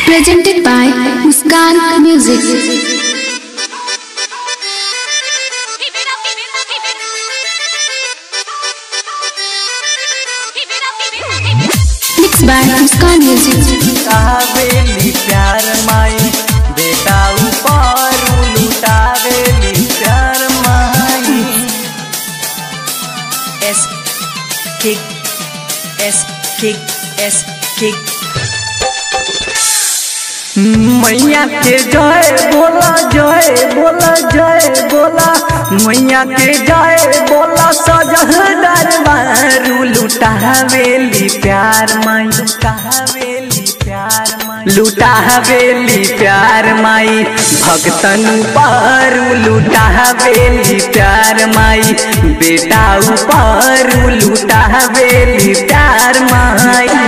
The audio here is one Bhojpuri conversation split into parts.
Presented by Muskan Music. Mixed by Muskan Music. लुटावेली प्यार माई बेटा ऊपर लुटावेली प्यार माई एस किक एस किक एस किक मैया के जय बोला जय बोला जय बोला मैया के जय बोला सजह दरबारू लुटावेली प्यार माई लुटावेली प्यार माई लुटावेली प्यार माई भक्तन पर लुटावेली प्यार माई बेटा ऊपर लुटावेली प्यार माई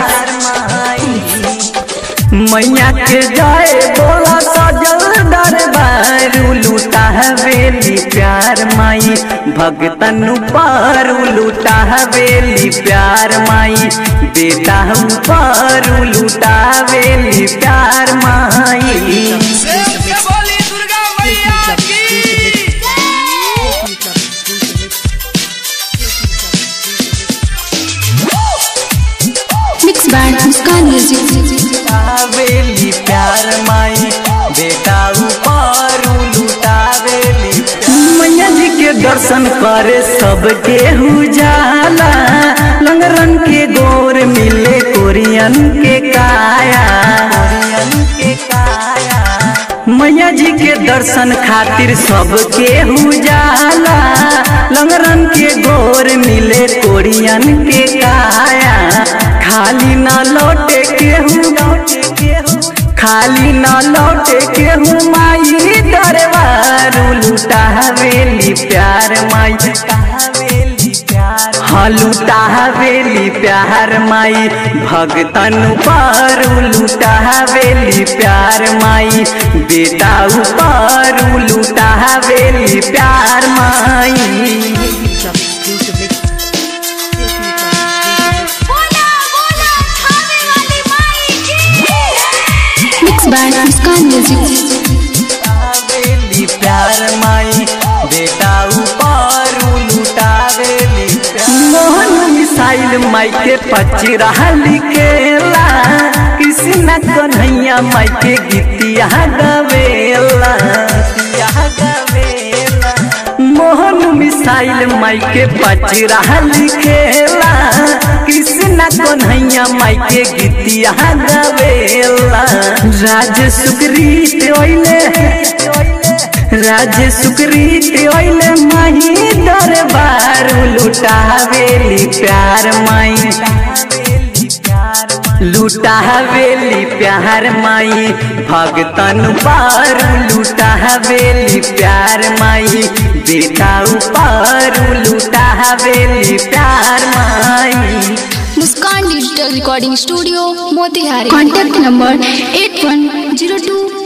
मैया के जाए बोला सजल दरबार लूटा हवेली प्यार माई भगतन पर लूटा हवेली प्यार माई बेटा पर लूटा हवेली प्यार माई बोली दुर्गा मैया की Mixed by Muskan Music. लुटावेली प्यार माई बेटा ऊपर लुटावेली मैया जी के दर्शन करे सबके जाला लंगरन के गोर मिले कोरियन के काया कोरियन के काया मैया जी के दर्शन खातिर सबके जाला लंगरन के गोर मिले कोरियन के काया खाली ना लौटे केहू खाली ना लौटे केहू माई दरबार लुटा हवेली प्यार माई हाँ लुटा हवेली प्यार माई भगतन पर लुटा हवेली प्यार माई बेटा ऊपर लुटा हवेली प्यार माई Mixed by Muskan Music. लुटावेली प्यार माई बेटा ऊपर लुटावेली मोहन मिसाइल माई के पचरा लिखेला कृष्ण कन्हैया माई के गीतिया गवेला गीतिया गवेला मोहन मिसाइल माई के पचरा लिखेला कृष्ण कन्हैया माई के गीतिया गवेला राज सुग्रीत ओइले राज सुग्रीत ओइले माही दरबार लुटावेली प्यार माई लुटावेली प्यार माई भगतन पार लुटावेली प्यार माई बेटा ऊपर लुटावेली प्यार माई Muskan Digital Recording Studio, Motihari. Contact number 8102